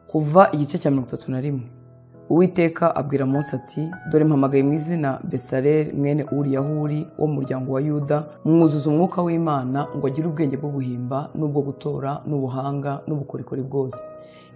kuva igice cya mirongo itatu na rimwe uwiteka abwira Mose ati dore mpamagaye mu izina besareli mwene uriyahuri wo mu muryango wa yuda mwuzuza umwuka w'imana ngo agire ubwenge bwo guhimba n'ubwo gutora n'ubuhanga n'ubukorikori bwose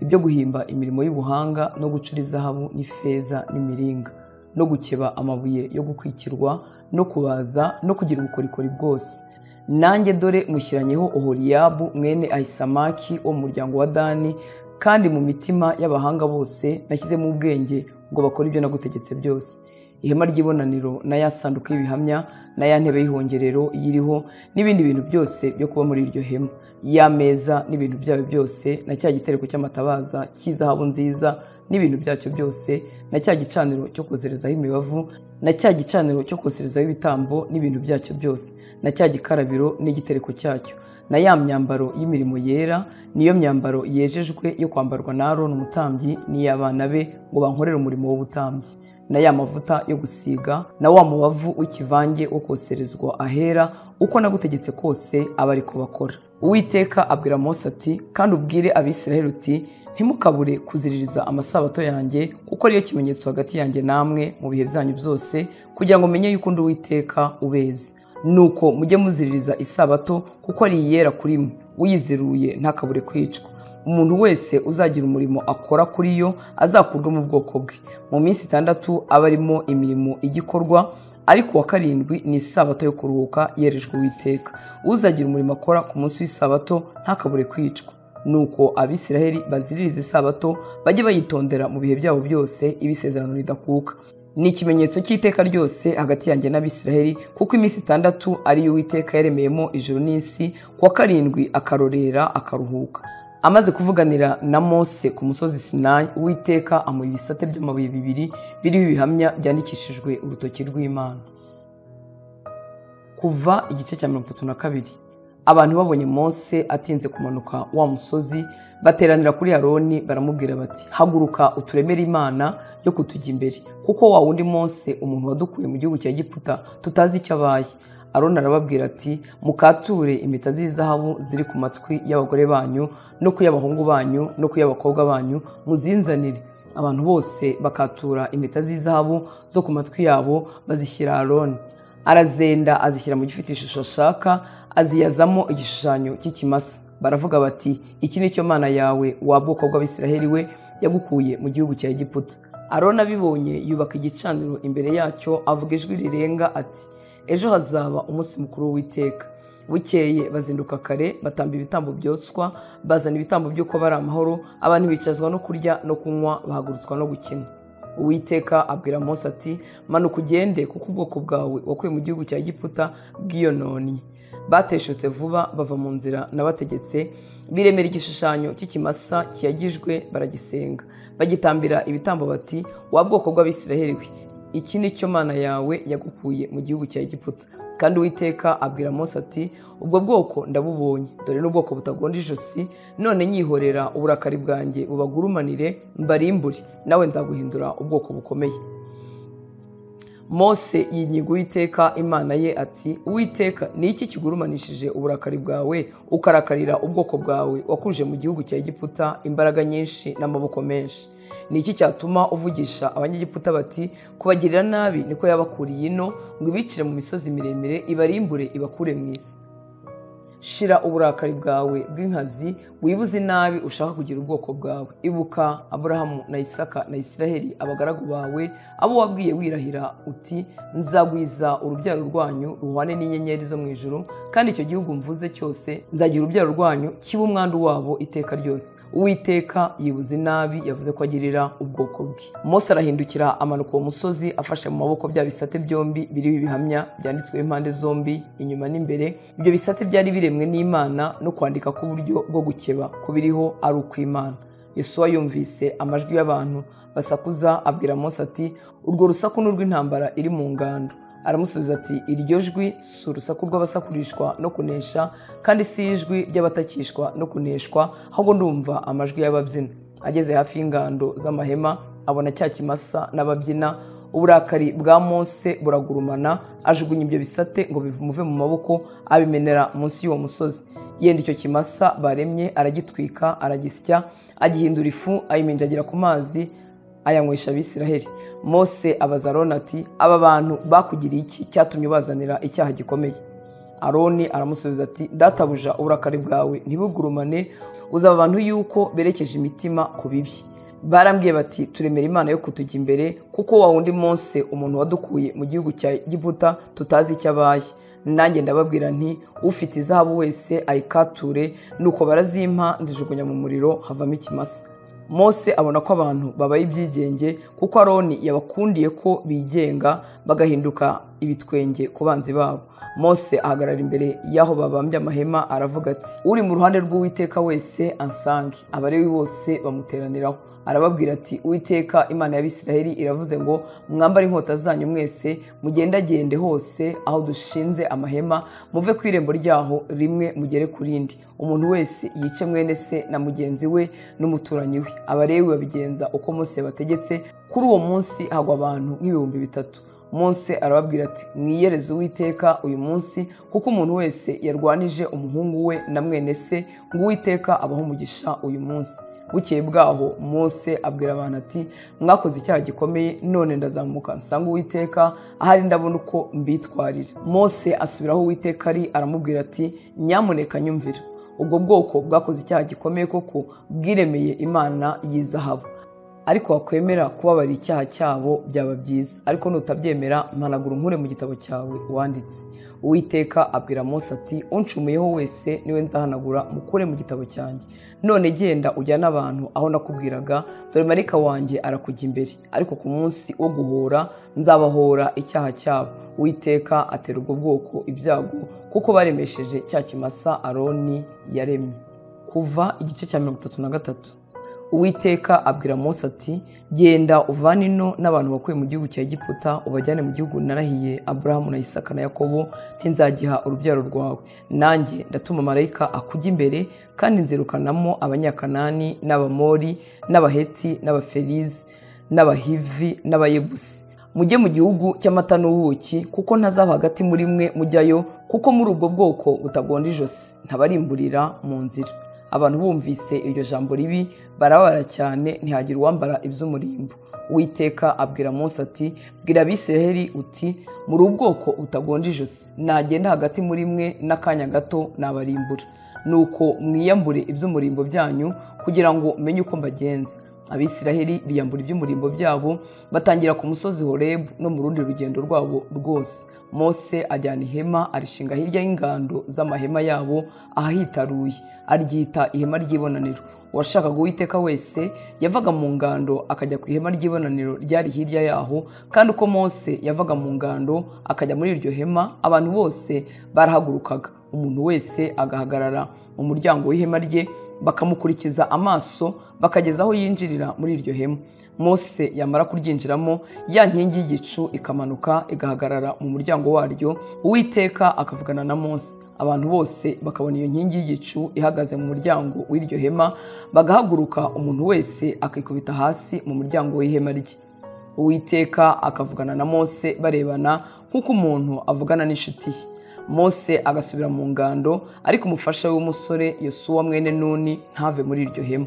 ibyo guhimba imirimo y'ubuhanga no gucura izahabu n'ifeza n'imiringa no gukeba amabuye yo gukwikirwa no kubaza no kugira ubukorikori bwose nanjye dore mushyiranyeho ohoriyabu mwene ahisamaki wo mu muryango wa dani kandi mu mitima y'abahanga bose nashyizemo ubwenge ngo bakore ibyo nagutegetse byose ihema ry'ibonaniro na ya sanduku y'ibihamya na ya ntebe y'ihongerero iyiriho n'ibindi bintu byose byo kuba muri iryo hema y'ameza n'ibintu byayo byose na cya gitereko cy'amatabaza cy'izahabu nziza n'ibintu byacyo byose na cya gicaniro cyo kozerezaho imibavu na cya gicaniro cyo koserezaho ibitambo n'ibintu byacyo byose na cya gikarabiro n'igitereko cyacyo na ya myambaro y'imirimo yera niyo myambaro yejejwe yo kwambarwa na Aroni umutambyi n'iy'abana be ngo bankorere umurimo w'ubutambyi na ya mavuta yo gusiga na wa mubavu w'ikivange wo koserezwa ahera uko nagutegetse kose aba ariko bakora uwiteka abwira mose ati kandi ubwire abisiraheli uti ntimukabure kuziririza amasabato yanjye kuko ariyo kimenyetso hagati yanjye namwe mu bihe byanyu byose kugira ngo menye yuko undi uwiteka ubezi nuko mujye muziririza isabato kuko ari iyera kuri mwe uyiziruye ntakabure kwicwa umuntu wese uzagira umurimo akora kuri yo azakurwe mu bwoko bwe mu minsi itandatu aba arimo imirimo igikorwa ariko uwa karindwi ni isabato yo kuruhuka yerejwe uwiteka uzagira umurimo akora ku munsi w'isabato ntakabure kwicwa nuko abisiraheli baziririza isabato bajye bayitondera mu bihe byabo byose ibisezerano ridakuka ni ikimenyetso cy'iteka ryose hagati yanjye n'abisiraheli kuko iminsi itandatu ariyo uwiteka yaremeyemo ijoro n'isi kuwa karindwi akarorera akaruhuka amaze kuvuganira na mose ku musozi sinayi uwiteka amuha ibisate by'amabuye bibiri biriho ibihamya byandikishijwe urutoki rw'imana kuva igice cya mirongo itatu na kabiri abantu babonye mose atinze kumanuka wa musozi bateranira kuri aroni baramubwira bati haguruka uturemere imana yo kutujya imbere kuko wa wundi mose umuntu wadukuye mu gihugu cya giputa tutazi icyo abaye aroni arababwira ati mukature impeta z'izahabu ziri ku matwi y'abagore banyu no ku y'abahungu banyu no ku y'abakobwa banyu muzinzanire abantu bose bakatura impeta z'izahabu zo ku matwi yabo bazishyira aroni arazenda azishyira mu gifite ishusho ashaka aziyazamo igishushanyo cy'ikimasa baravuga bati iki ni cyo mana yawe wa bwoko bw'abisiraheli we yagukuye mu gihugu cya egiputa aroni abibonye yubaka igicaniro imbere yacyo avuga ijwi rirenga ati ejo hazaba umunsi mukuru w'iteka bukeye bazinduka kare batamba ibitambo byotswa bazana ibitambo by'uko bari amahoro abantu bicazwa no kurya no kunywa bahagurutswa no gukina uwiteka abwira mose ati manuka ugende kuko ubwoko bwawe wakuye mu gihugu cya giputa bwiyononye bateshutse vuba bava mu nzira n'abategetse biremera igishushanyo cy'ikimasa kiyagijwe baragisenga bagitambira ibitambo bati wa bwoko bw'abisiraheli we iki ni cyo mana yawe yagukuye mu gihugu cya egiputa kandi uwiteka abwira mose ati ubwo bwoko ndabubonye dore n'ubwoko butagonda ijosi none nyihorera uburakari bwanjye bubagurumanire mbarimbure nawe nzaguhindura ubwoko bukomeye mose yinyiga uwiteka imana ye ati uwiteka ni iki kigurumanishije uburakari bwawe ukarakarira ubwoko bwawe wakuje mu gihugu cya egiputa imbaraga nyinshi n'amaboko menshi ni iki cyatuma uvugisha abanyegiputa bati kubagirira nabi niko yabakuriye ino ngo ibicire mu misozi miremire ibarimbure ibakure mu isi shira uburakari bwawe bw'inkazi wibuze nabi ushaka kugira ubwoko bwawe ibuka aburahamu na isaka na isiraheli abagaragu bawe abo wabwiye wirahira uti nzagwiza urubyaro rwanyu ruhwane n'inyenyeri zo mu ijoro kandi icyo gihugu mvuze cyose nzagira urubyaro rwanyu kiba umwandu wabo iteka ryose uwiteka yibuze nabi yavuze ko agirira ubwoko bwe mose arahindukira amanuka uwo musozi afashe mu maboko bya bisate byombi biriho ibihamya byanditsweho impande zombi inyuma n'imbere ibyo bisate byari bire n'imana no kwandika k'uburyo bwo gukeba kubiriho ari ukw'imana yesuwa yumvise amajwi y'abantu basakuza abwira mose ati urwo rusaku ni urw'intambara iri mu ngando aramusubiza ati iryo jwi si urusaku rw'abasakurishwa no kunesha kandi si ijwi ry'abatakishwa no kuneshwa ahubwo ndumva amajwi y'ababyina ageze hafi y'ingando z'amahema abona cya kimasa n'ababyina uburakari bwa mose buragurumana ajugunya ibyo bisate ngo bimuve mu maboko abimenera munsi y'uwo musozi yenda icyo kimasa baremye aragitwika aragisya agihindura ifu ayiminjagira ku mazi ayanywesha abisiraheli mose abaza aroni ati aba bantu bakugiriye iki cyatumye ubazanira icyaha gikomeye aroni aramusubiza ati databuja uburakari bwawe ntibugurumane uzaba abantu yuko berekeje imitima ku bibi barambwiye bati turemera imana yo kutujya imbere kuko wa wundi munsi umuntu wadukuye mu gihugu cya giputa tutazi icyo abaye nanjye ndababwira nti ufite izahabu wese ayikature nuko barazimpa nzijugunya mu muriro havamo ikimasa mose abona ko abantu babaye ibyigenge kuko aroni yabakundiye ko bigenga bagahinduka ibitwenge ku banzi babo mose ahagarara imbere y'aho babambye amahema aravuga ati uri mu ruhande rw'uwiteka wese ansange abarewi bose bamuteraniraho arababwira ati uwiteka imana y'abisiraheli iravuze ngo mwambare inkota zanyu mwese mugendagende hose aho dushinze amahema muve ku irembo ryaho rimwe mugere ku rindi umuntu wese yice mwene se na mugenzi we n'umuturanyi we abarewi babigenza uko mose yabategetse kuri uwo munsi hagwa abantu nk'ibihumbi bitatu munsi arababwira ati mwiyereze uwiteka uyu munsi kuko umuntu wese yarwanije umuhungu we na mwene se ngo uwiteka abaho umugisha uyu munsi bukeye bwaho mose abwira abantu ati mwakoze icyaha gikomeye none ndazamuka nsanga uwiteka ahari ndabona uko mbitwarira mose asubiraho uwiteka ari aramubwira ati nyamuneka nyumvira ubwo bwoko bwakoze icyaha gikomeye koko bwiremeye imana y'izahabu ariko wakwemera kubabara icyaha cyabo byaba byiza ariko nutabyemera mpanagura unkure mu gitabo cyawe wanditse uwiteka abwira mose ati uncumuyeho wese niwe nzahanagura mukure mu gitabo cyanjye none genda ujyane abantu aho nakubwiraga dore marika wanjye arakujya imbere ariko ku munsi wo guhora nzabahora icyaha cyabo uwiteka atera ubwo bwoko ibyago kuko baremesheje cya kimasa aroni yaremye kuva igice cya mirongo itatu na gatatu uwiteka abwira mose ati genda uvane ino n'abantu bakuye mu gihugu cya giputa ubajyane mu gihugu narahiye aburahamu na isaka na yakobo ntinzagiha urubyaro rwawe nanjye ndatuma marayika akujya imbere kandi nzirukanamo abanyakanani n'abamori n'abaheti n'abaferizi n'abahivi n'abayebusi mujye mu gihugu cy'amata n'ubuki kuko ntazaba hagati muri mwe mujyayo kuko muri ubwo bwoko butagonda ijosi ntabarimburira mu nzira abantu bumvise iryo jambo ribi barabara cyane ntihagire uwambara iby'umurimbo witeka abwira mose ati bwira abisiraheli uti muri ubwoko butagonda ijosi nagenda hagati muri mwe n'akanya gato nabarimbura nuko mwiyambure iby'umurimbo byanyu kugira ngo menye uko mbagenza abisiraheli biyambura iby'umurimbo byabo batangira ku musozi horebu no mu rundi rugendo rwabo rwose mose ajyana ihema arishinga hirya y'ingando z'amahema yabo ahahitaruye aryita ihema ry'ibonaniro uwashakaga uwiteka wese yavaga mu ngando akajya ku ihema ry'ibonaniro ryari hirya yaho kandi uko mose yavaga mu ngando akajya muri iryo hema abantu bose barahagurukaga umuntu wese agahagarara mu muryango w'ihema rye bakamukurikiza amaso bakageza aho yinjirira muri iryo hema mose yamara kuryinjiramo ya nkingi y'igicu ikamanuka igahagarara mu muryango waryo uwiteka akavugana na mose abantu bose bakabona iyo nkingi y'igicu ihagaze mu muryango w'iryo hema bagahaguruka umuntu wese akikubita hasi mu muryango w'ihema rye uwiteka akavugana na mose barebana nk'uko umuntu avugana n'inshuti ye mose agasubira mu ngando ariko umufasha w'umusore yosuwa mwene nuni ntave muri iryo hema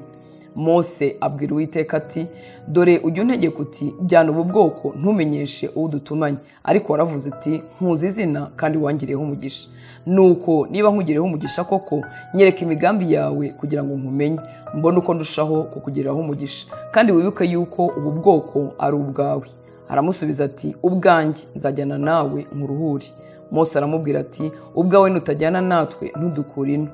mose abwira uwiteka ati dore ujya untegeka uti jyana ubu bwoko ntumenyeshe udutumanye ariko waravuze uti nkuzi izina kandi wangireho umugisha nuko niba nkugireho umugisha koko nyereka imigambi yawe kugira ngo nkumenye mbone uko ndushaho kukugiriraho umugisha kandi wibuke yuko ubu bwoko ari ubwawe aramusubiza ati ubwanjye nzajyana nawe nkuruhure mose aramubwira ati ubwawe nutajyana natwe ntudukure ino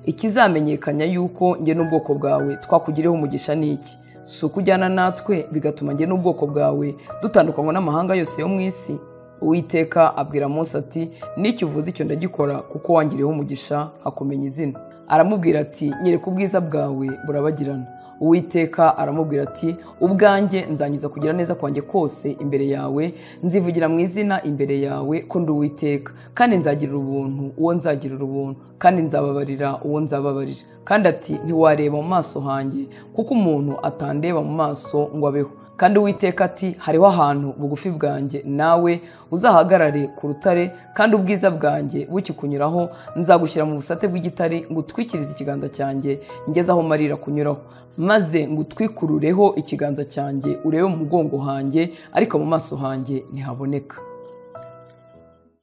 ikizamenyekanya yuko njye n'ubwoko bwawe twakugiriyeho umugisha ni iki si uko ujyana natwe bigatuma njye n'ubwoko bwawe dutandukanywa n'amahanga yose yo mu isi uwiteka abwira mose ati n'icyo uvuze icyo ndagikora kuko wangiriyeho umugisha hakumenya izina aramubwira ati nyereka ubwiza bwawe burabagirana uwiteka aramubwira ati ubwanjye nzangiza kugira neza kwanjye kose imbere yawe nzivugira mu izina imbere yawe ko ndi uwiteka kandi nzagirira ubuntu uwo nzagirira ubuntu kandi nzababarira uwo nzababarira kandi ati ntiwareba mu maso hanjye kuko umuntu atandeba mu maso ngo abeho kandi uwiteka ati hariho ahantu bugufi bwanjye nawe uzahagarare ku rutare kandi ubwiza bwanjye bukikunyuraho nzagushyira mu busate bw'igitare ngo utwikirize ikiganza cyanjye ngeze aho marira kunyuraho maze ngo utwikurureho ikiganza cyanjye urebe mu mugongo hanjye ariko mu maso hanjye ntihaboneka